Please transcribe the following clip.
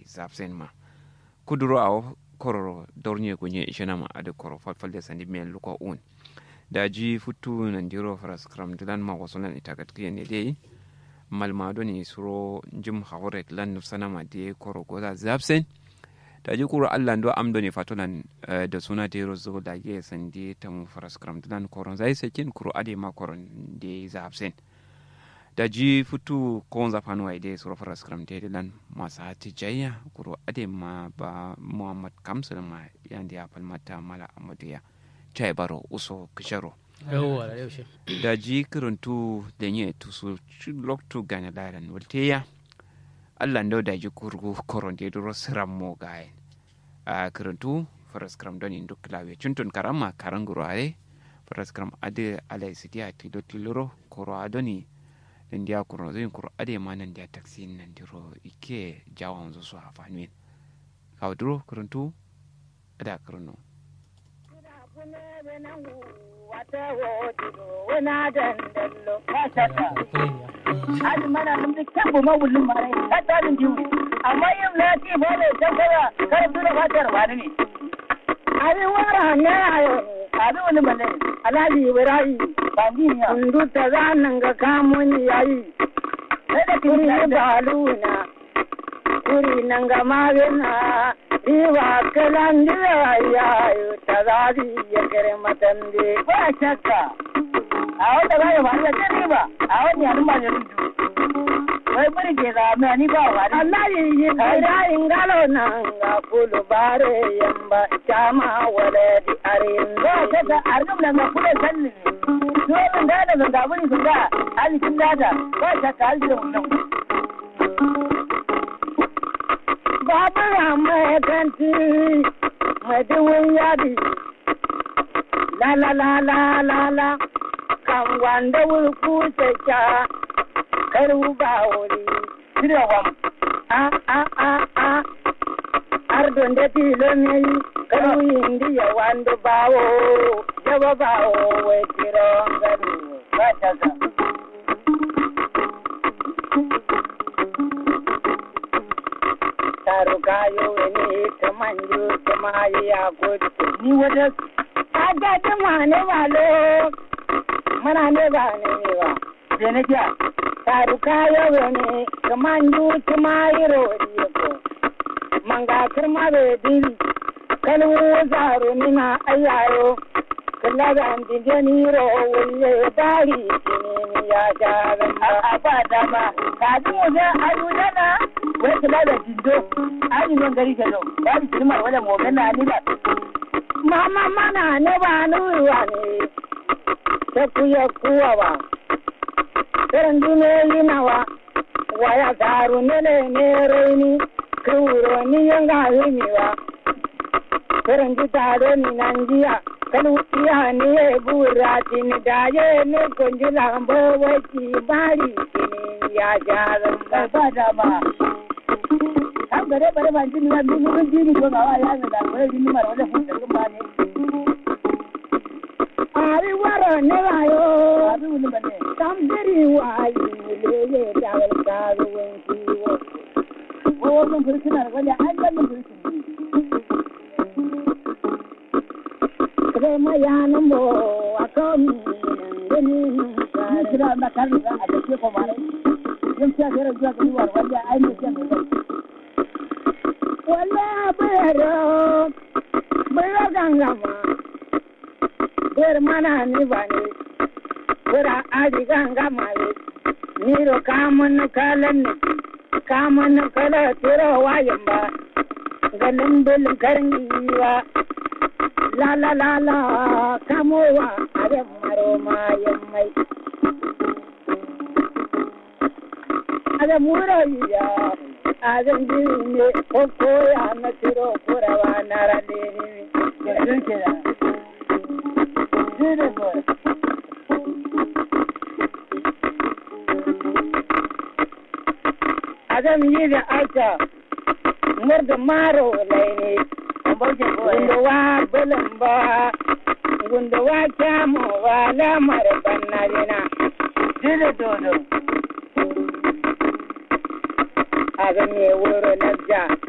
zapsen ma kuduro a kororo dornye gunye ishena ma ade koro falfalde sandi men luko un da ji futu nan diro faras kram dilan ma waso nan itagat kiyen ne dai malma do ni suro jim hawre lan nufsana ma de koro goza zapsen da ji kuro allah ndo am do ni fatolan da suna diro zo da ye sandi tam faras kram dilan koron zai sakin kuro ade ma koron de zapsen da ji futu kon zafanu wa ide suro faras kram de lan masa tijayya kuro ade ma ba muhammad kamsul ma yandi ya falmata mala amadiya chai baro uso kisharo yawwa da yaushe da ji kirintu da nye tusu loktu gane lairan walteya allah ndo da ji kurgu koron de duro siram mo gaye a kirintu faras kram don indu klawe chuntun karama karanguro are faras kram ade alai sidia tilo tiloro koro adoni nan dia kuro zin kuro ade ma nan dia taxi nan diro ike jawan zo so afanwen kawduro kirintu ada kirinu wana dandallo ka shata hadi mana mun bi kan bu mawulin mare ka tsarin jiwu amma yin na ci ba ne can kaza kar su da fatar wani ne abi wara ne ayo abi wani bane alhaji ibrahim bandiya kundu ta zanan ga kamun yayi sai da kuri baluna kuri nan ga magana Iwa kalan dira ya yi ta zazi ya kere matande. Ba shakka. A wata ba ya ba ya ce ba. A wani yanin ba ya rudu. Wai buri ke da mai ni ba wa. Allah yi yi kaida in galo nan ga kulu bare yamba chama wale di arin. Ba shakka argum nan ga kule salli. Dole da da ga buri sun ga alikin data. Ba shakka alikin wannan. babura mai kanti mai duwun yadi la la la la la la kan wanda wurku ceka karu ba wuri shirya wam a a a a ardon da tilo mai karu indi ya wanda bawo jaba bawo wai tiron gado ba ta taru kayo wani ta manjo ta mayi ya gudu ni wata aga ta mane malo mana ne ba ne ne ba je na kiya taru kayo wani ta manjo ta mayi rodi ko manga kirma be dili kalu zaro ni na ayayo kalla da an dinje ni ro wulle dari ni ya jaran a ba dama ka ji mu da ayudana wai kula da jindo ai non gari ke zo ba bi kirma wala mo gana ni ba mama mana ne ba nuwa ne ta kuya kuwa ba karan dume yi nawa waya garu ne ne ne raini kuro ni yanga himi ba karan ji tare ni nan jiya kalu iya ni e burati ni daye ne konji lambo waki bari kini ya jaran ba da ba kan gare bare ban jini na duk mun jini ko ga ya ga da bare jini mara wala fun da ba ne ari waro ne ayo abi wani bane tam diri wa yi le le da wal ka ro wen ki wo wo mun furkin na wala an da mun furkin kare ma ya nan bo akom ni kira na kan ga a da ke ko mare yin ta kare zuwa ga war wala ai ne ke mai wala bero bero gangama ber mana ni bani bera adi gangama ye niro kamun kalan ne kamun kala tiro wayan ba ganin bilin karniwa la la la la kamowa are maro mayan mai ada muro ya azan jiri ne ko koya na tiro kurawa na rane ne yanzu ke da jiri ko azan yi da aika murda maro laini gunda wa bulamba gunda wa kyamu wa lamar bannarina jiri dodo aga me wuro na ja